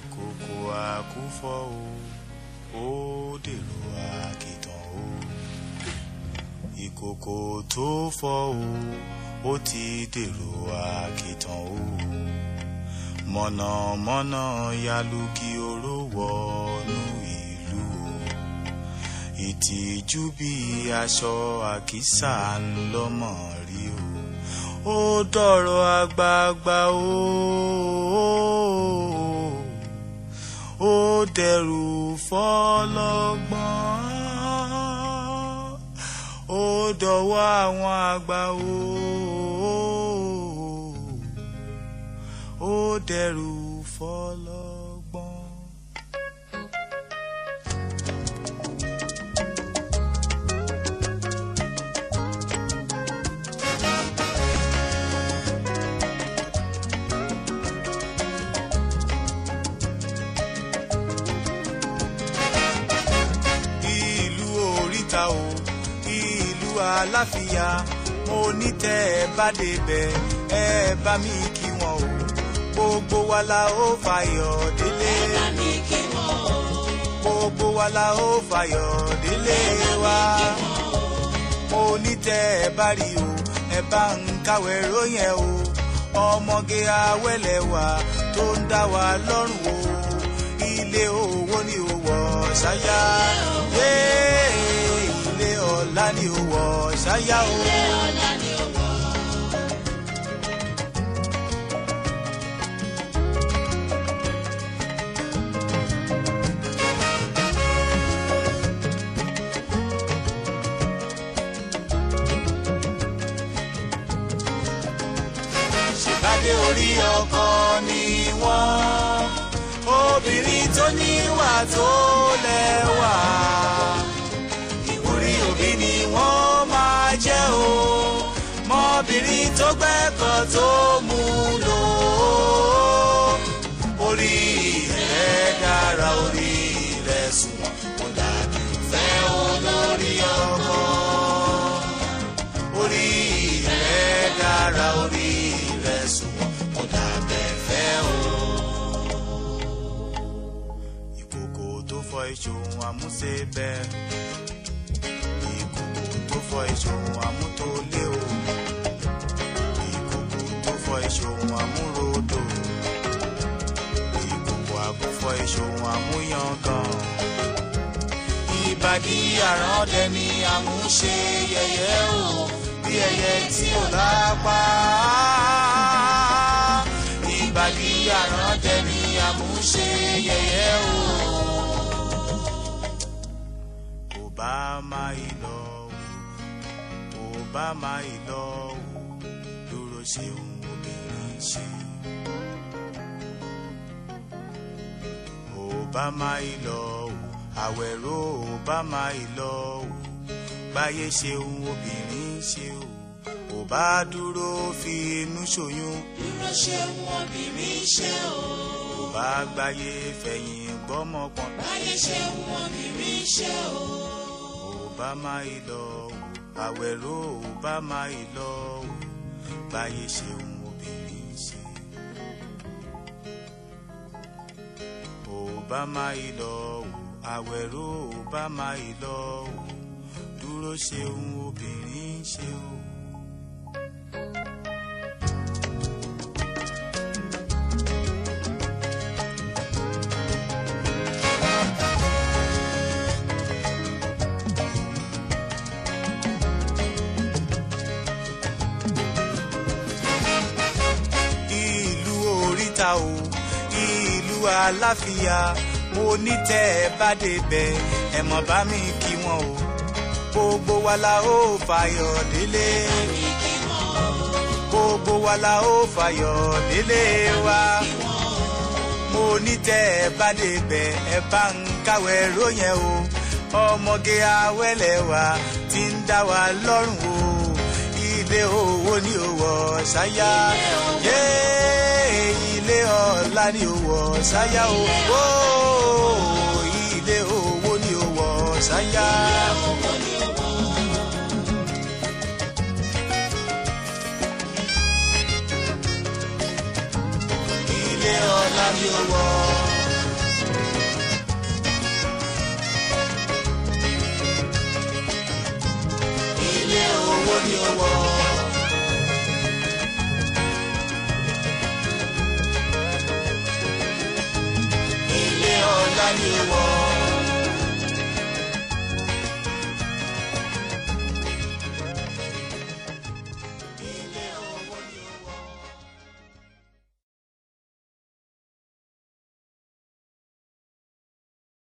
ìkòkò àkúfọ̀ o ó dèrò àkìtàn o ìkòkò tó fọ́ o ó ti dèrò àkìtàn o mọ̀nàmọ́ná yalugi oró wọnú ìlú o ìtìjú bí aṣọ àkísà ńlọmọ rí o ó dọ̀rọ̀ àgbààgbà o ó dẹrù fọlọ́gbọ́n ó dọ̀wọ́ àwọn àgbà o ó dẹrù fọlọ́gbọ́n. ìlú oríta o ìlú aláfíà mo ní tẹ́ ẹ bá débẹ̀ ẹ bá mi kí wọn o gbogbo wa la ó fayọ̀ délé bá mi kí wọn o. gbogbo wa la ó fayọ̀ délé wa mo ní tẹ́ ẹ bá rí o ẹ bá ń káwé róyìn o ọmọge awẹ́lẹ̀ wa tó ń dá wa lọ́rùn o ilé owó ni ó wọ̀ ṣáyà yé ilé ọ̀la ni ó wọ̀ ṣáyà o. ọ̀la ni ó wọ̀. ṣèbádé orí ọkọ ni wọ́n obìnrin tó níwà tó lẹ́wà ìwúrí òbí ni wọ́n máa jẹ́ o mọ́bìnrin tó gbẹ́kọ̀ tó mú lò ó orí rẹ̀ dára orí rẹ̀ sùnwọ̀n kò dàbí fẹ́ olórí ọkọ orí rẹ̀ dára orí rẹ̀ sùnwọ̀n kò dàbẹ̀ fẹ́ o. ìkòkò tó fọ ìṣòwò àmúṣe bẹ́ẹ̀ ìkòkò tó fọ ìṣòwò àmútólé o ìkòkò tó fọ ìṣòwò àmúrodò ìkòkò àkúfọ ìṣòwò àmúyangàn ìbàdí àràndẹ ni àmúṣe yẹyẹ o bí ẹyẹ tí ò lápá ìbàdí àràndẹ ni àmúṣe yẹyẹ o. Obama ìlọ o Obama ìlọ o dúró ṣeun obìnrin ṣe. Obama ìlọ o àwẹ̀rọ Obama ìlọ o gbáyé ṣeun obìnrin ṣe o ò bá dúró fi inú ṣoyún dúró ṣeun obìnrin ṣe o. ò bá gbáyé fẹ̀yìn gbọ́mọpọ̀n báyé ṣeun obìnrin ṣe o. Obama ìlọ o àwẹ̀rọ Obama ìlọ o gbáyé ṣeun obìnrin ṣe. Obama ìlọ o àwẹ̀rọ Obama ìlọ o dúró ṣeun obìnrin ṣe o. ìlú oríta o ìlú aláfíà mo ní tẹ́ ẹ bá débẹ̀ ẹ mọ̀ bá mi kí wọn o gbogbo wa la ó fayọ̀ délé mi kí wọn o. gbogbo wa la ó fayọ̀ délé wa mo ní tẹ́ ẹ bá débẹ̀ ẹ bá ń káwé róyìn o ọmọge awẹ́lẹ̀ wa ti ń dá wa lọ́rùn o ilé owó ni ó wọ̀ ṣáyà yé ilé ọ̀la ni ó wọ̀ ṣáyà o Ó, ilé owó ni ó wọ̀ ṣáyà. owó ni ó wọ̀. ilé ọ̀la ni ó wọ̀ ni ó wọ̀. ilé ọlá ni ó wọ̀.